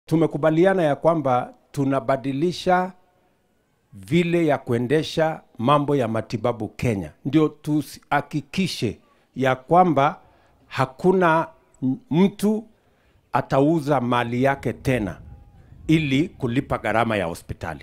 tumekubaliana ya kwamba tunabadilisha vile ya kuendesha mambo ya matibabu Kenya, ndio tuhakikishe ya kwamba hakuna m- mtu atauza mali yake tena ili kulipa gharama ya hospitali.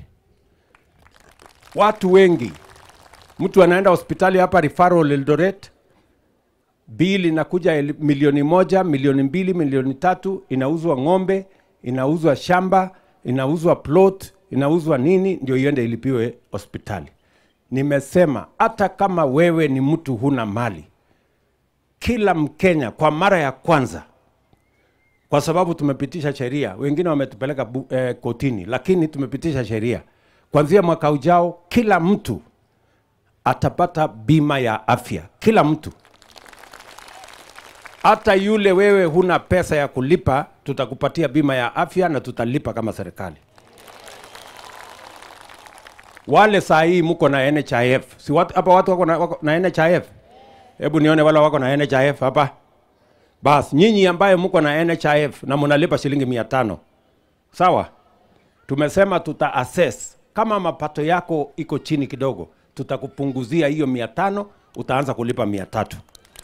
Watu wengi, mtu anaenda hospitali hapa referral Eldoret, bili inakuja el- milioni moja, milioni mbili, milioni tatu, inauzwa ng'ombe, inauzwa shamba, inauzwa plot, inauzwa nini, ndio iende ilipiwe hospitali. Nimesema hata kama wewe ni mtu huna mali, kila Mkenya kwa mara ya kwanza, kwa sababu tumepitisha sheria, wengine wametupeleka bu- eh, kotini, lakini tumepitisha sheria kuanzia mwaka ujao, kila mtu atapata bima ya afya, kila mtu hata yule wewe huna pesa ya kulipa, tutakupatia bima ya afya na tutalipa kama serikali. Wale saa hii mko na NHIF, si watu hapa watu wako na, wako na NHIF? Hebu nione wale wako na NHIF hapa. Bas, nyinyi ambaye mko na NHIF na mnalipa shilingi mia tano sawa, tumesema tuta assess kama mapato yako iko chini kidogo, tutakupunguzia hiyo mia tano, utaanza kulipa mia tatu.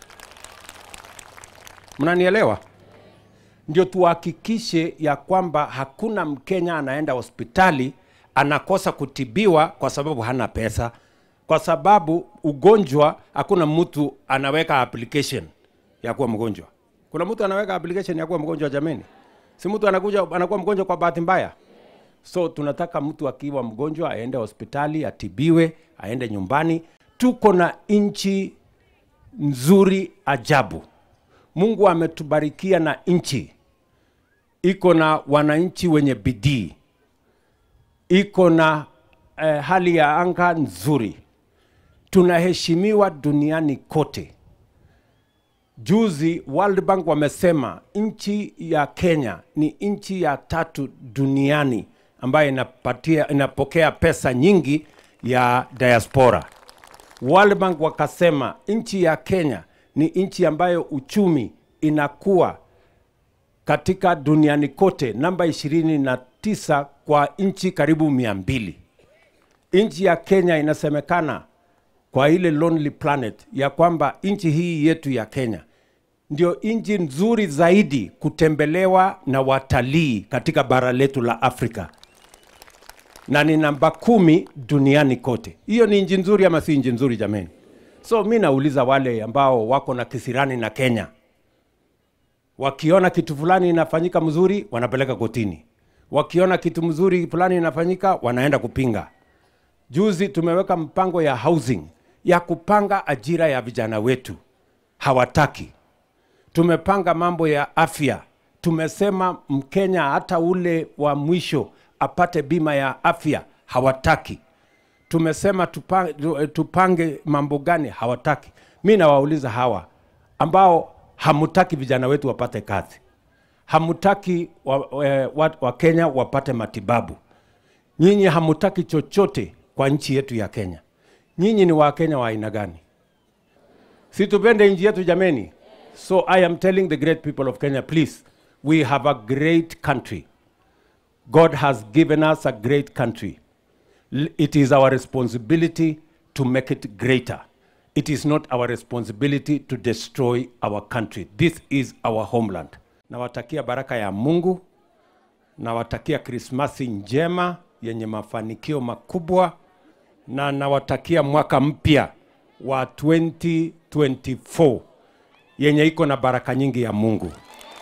Mnanielewa? Ndio tuhakikishe ya kwamba hakuna Mkenya anaenda hospitali anakosa kutibiwa kwa sababu hana pesa, kwa sababu ugonjwa, hakuna mtu anaweka application ya kuwa mgonjwa. Kuna mtu anaweka application ya kuwa mgonjwa jameni? Si mtu anakuja anakuwa mgonjwa kwa bahati mbaya. So tunataka mtu akiwa mgonjwa aende hospitali atibiwe, aende nyumbani. Tuko na nchi nzuri ajabu. Mungu ametubarikia na nchi iko na wananchi wenye bidii, iko na eh, hali ya anga nzuri, tunaheshimiwa duniani kote. Juzi World Bank wamesema nchi ya Kenya ni nchi ya tatu duniani ambayo inapatia, inapokea pesa nyingi ya diaspora. World Bank wakasema nchi ya Kenya ni nchi ambayo uchumi inakuwa katika duniani kote namba ishirini na tisa kwa nchi karibu mia mbili. Nchi ya Kenya inasemekana kwa ile Lonely Planet ya kwamba nchi hii yetu ya Kenya ndio nchi nzuri zaidi kutembelewa na watalii katika bara letu la Afrika na ni namba kumi duniani kote. Hiyo ni nchi nzuri ama si nchi nzuri jameni? So mi nauliza wale ambao wako na kisirani na Kenya, wakiona kitu fulani inafanyika mzuri wanapeleka kotini, wakiona kitu mzuri fulani inafanyika wanaenda kupinga. Juzi tumeweka mpango ya housing ya kupanga ajira ya vijana wetu, hawataki. Tumepanga mambo ya afya, tumesema Mkenya hata ule wa mwisho apate bima ya afya, hawataki. Tumesema tupange, tupange mambo gani, hawataki. Mi nawauliza hawa ambao hamutaki vijana wetu wapate kazi, hamutaki wa, eh, wa, wa Kenya wapate matibabu, nyinyi hamutaki chochote kwa nchi yetu ya Kenya. Nyinyi ni Wakenya wa aina gani? Si tupende nchi yetu jameni. So I am telling the great people of Kenya, please, we have a great country. God has given us a great country. L- It is our responsibility to make it greater. It is not our responsibility to destroy our country. This is our homeland. Nawatakia baraka ya Mungu, nawatakia Krismasi njema yenye mafanikio makubwa, na nawatakia mwaka mpya wa 2024 yenye iko na baraka nyingi ya Mungu.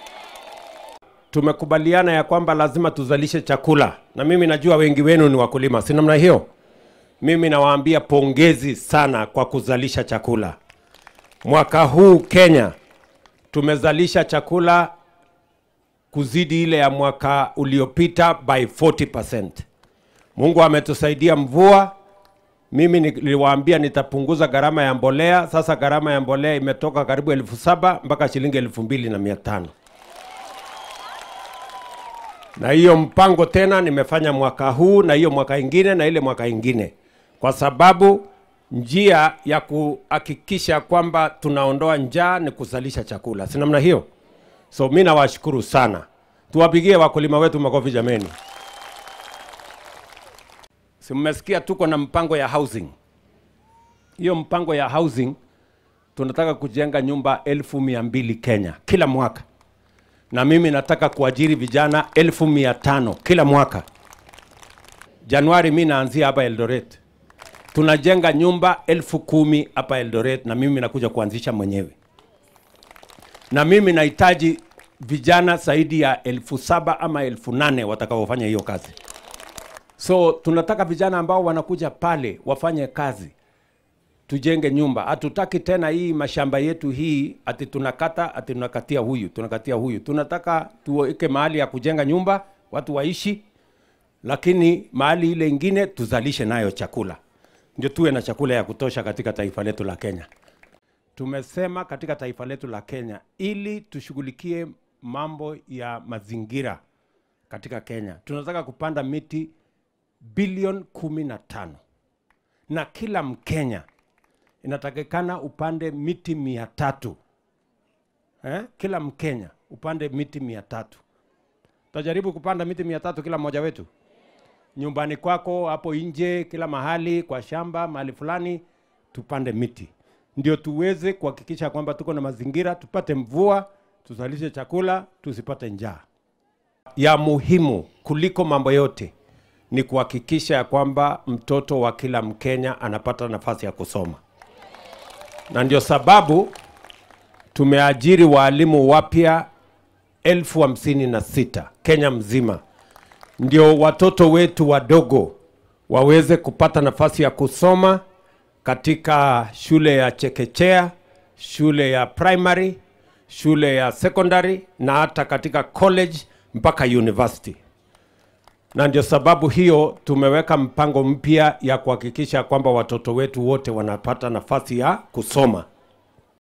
Tumekubaliana ya kwamba lazima tuzalishe chakula, na mimi najua wengi wenu ni wakulima, si namna hiyo? Mimi nawaambia pongezi sana kwa kuzalisha chakula. Mwaka huu Kenya tumezalisha chakula kuzidi ile ya mwaka uliopita by 40%. Mungu ametusaidia mvua. Mimi niliwaambia nitapunguza gharama ya mbolea. Sasa gharama ya mbolea imetoka karibu elfu saba mpaka shilingi elfu mbili na mia tano na hiyo mpango tena nimefanya mwaka huu na hiyo mwaka ingine na ile mwaka ingine, kwa sababu njia ya kuhakikisha kwamba tunaondoa njaa ni kuzalisha chakula, si namna hiyo? So mi nawashukuru sana. Tuwapigie wakulima wetu makofi jameni. Si mmesikia tuko na mpango ya housing. Hiyo mpango ya housing tunataka kujenga nyumba elfu mia mbili Kenya kila mwaka, na mimi nataka kuajiri vijana elfu mia tano kila mwaka. Januari mi naanzia hapa Eldoret, tunajenga nyumba elfu kumi hapa Eldoret, na mimi nakuja kuanzisha mwenyewe, na mimi nahitaji vijana zaidi ya elfu saba ama elfu nane watakaofanya hiyo kazi. So tunataka vijana ambao wanakuja pale wafanye kazi, tujenge nyumba. Hatutaki tena hii mashamba yetu hii ati tunakata ati tunakatia huyu tunakatia huyu. Tunataka tuweke mahali ya kujenga nyumba, watu waishi, lakini mahali ile ingine tuzalishe nayo chakula, ndio tuwe na chakula ya kutosha katika taifa letu la Kenya. Tumesema katika taifa letu la Kenya, ili tushughulikie mambo ya mazingira katika Kenya, tunataka kupanda miti bilioni kumi na tano na kila Mkenya inatakikana upande miti mia tatu eh? Kila Mkenya upande miti mia tatu. Tutajaribu kupanda miti mia tatu kila mmoja wetu, nyumbani kwako, hapo nje, kila mahali, kwa shamba, mahali fulani, tupande miti ndio tuweze kuhakikisha kwamba tuko na mazingira, tupate mvua, tuzalishe chakula, tusipate njaa. Ya muhimu kuliko mambo yote ni kuhakikisha ya kwamba mtoto wa kila Mkenya anapata nafasi ya kusoma, na ndio sababu tumeajiri waalimu wapya elfu hamsini na sita Kenya mzima, ndio watoto wetu wadogo waweze kupata nafasi ya kusoma katika shule ya chekechea, shule ya primary, shule ya secondary na hata katika college mpaka university na ndio sababu hiyo tumeweka mpango mpya ya kuhakikisha kwamba watoto wetu wote wanapata nafasi ya kusoma.